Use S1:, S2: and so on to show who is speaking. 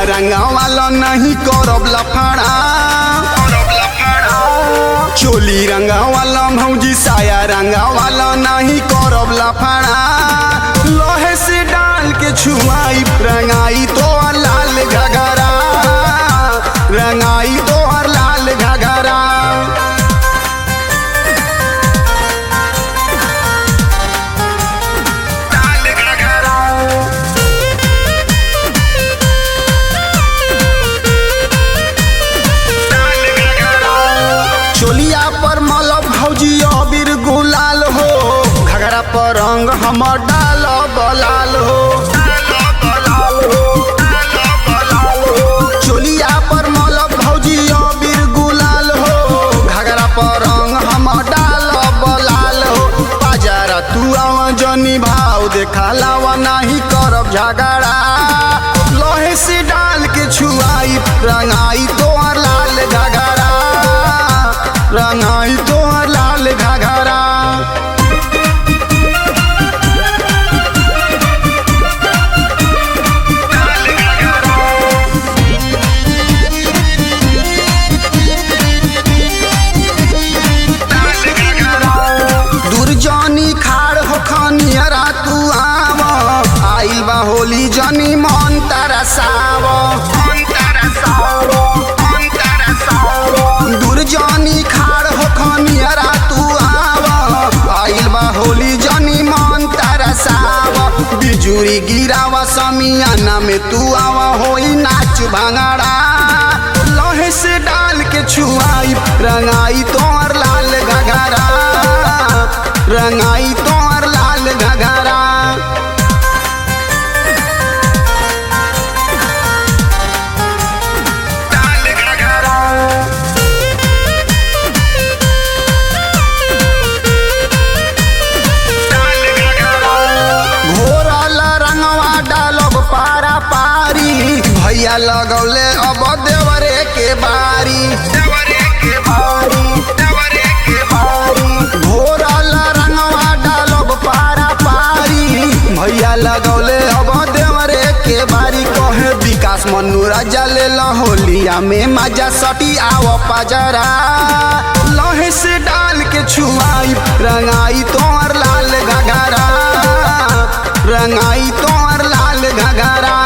S1: रंगा वाला नहीं करब लफड़ा चोली रंगा वाला भौजी साया रंगा वाला नहीं करब लफड़ा लोहे से डाल के छुआई रंगाई तो लाल घगरा रंगाई तो लाल घगरा लाल घगरा चोलिया पर मल भौजी अबीर गुलाल हो घगरा पर रंग हमर डाल बलाल हो चोलिया पर मल भौजी अबीर गुलाल हो घगरा पर रंग हमर डाल बलाल हो बाजारा तू आव जनी भाव देखा लावा नहीं करब झगड़ा लोहे से डाल के छुआई रंगाई तोहर लाल घगरा रंगाई तोहर लाल घगरा दुर्जनी खाड़ हो खनियरा तू आव आइल बा होली जनी मन तरसाव दुर्जनी खाड़ हो खनियरा तू आव आइल बा होली जनी मन तरसाव बिजुरी गिरावा समियाना में तू आवा होई नाच भांगड़ा लोहे से डाल के छुआई रंगाई तोर लाल घगरा रंगाई तोर लाल घगरा लाल घगरा घोरल रंगवा डालब पारा पारी भैया लगौले अब देवरे के बारी घोरल रंगवा डालब पारा पारी भैया लगौले अब देवरे के बारी कहे विकास मनु राजा ले होलिया में मजा सटी आव पजरा लहे से डाल के छुआई रंगाई तोर लाल घगरा रंगाई तोर लाल घगरा